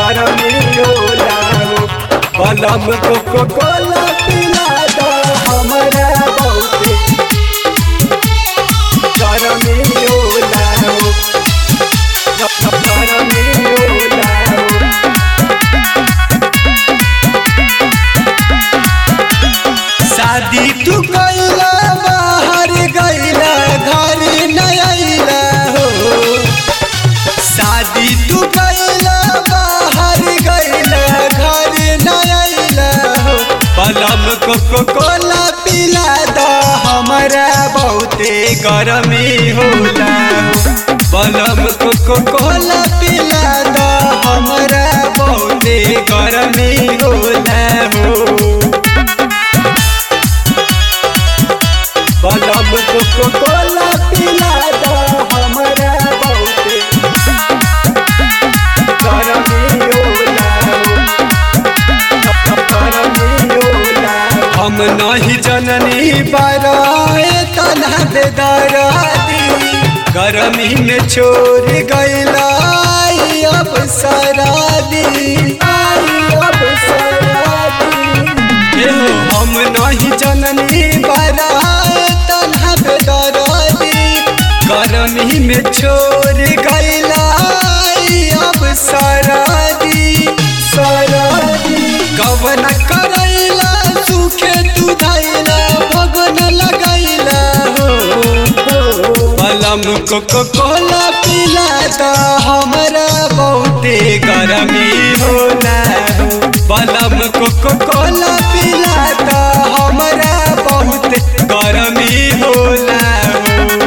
गरमी होला हो बलम कोको कोला पिला दो हमरा बहुते गरमी होला हो गरमी होला हो शादी तू कैला बाहर गैला घर न अइला हो शादी तू कैला बाहर गैला घर न अइला हो पलम कोको कोला पिला दो हमरा बहुते गरमी होला हो पलम कोको कोला पिला दो हमरा बहुते गरमी होला हो बलम कोको कोला पिला दो हमरा बहुते गरमी होला गरमी होला हम नहीं जननी बराए तना दे दरादी गरमी में छोड़ गईला आई अब सरादी आई अब सरादी एहो हम नहीं जननी बरात बेदरदी गरमी में छोड़ गईला अब सरादी सरादी कवन करैला सुखे तू धैला भगन लगैला हो बलम कोको कोला पिला दा हमरा बहुते गरमी होला हो बलम कोको कोला पिला दा हमरा बहुते गरमी होला हो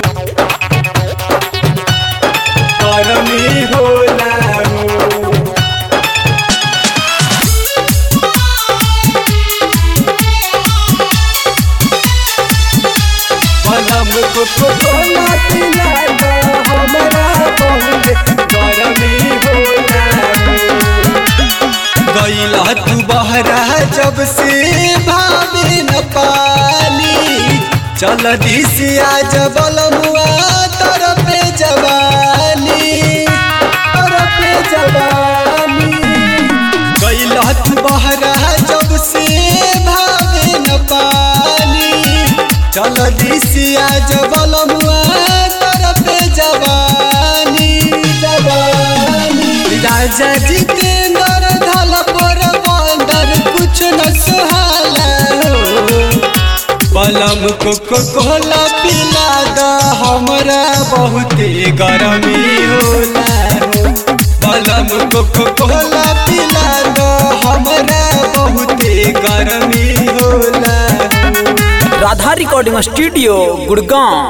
गरमी होला हो बलम कोको कोला पिला दा हमरा बहुते गरमी होला हो गईला तू बहरा जब से भावे न पाली चल दिसिया जबल मुआ तरफे जवानी तरफे जवानी गईला तू बहरा जब से भावे न पाली चल दिसिया जबल मुआ तरफे जवानी जवानी राजा जितेंद्र धल पर बंदर कुछ न सुहाला हो बलम कोको कोला पिला दा हमरा बहुते गरमी होला हो बलम कोको कोला पिला दा हमरा बहुते गरमी होला हो राधा रिकॉर्डिंग स्टूडियो गुड़गांव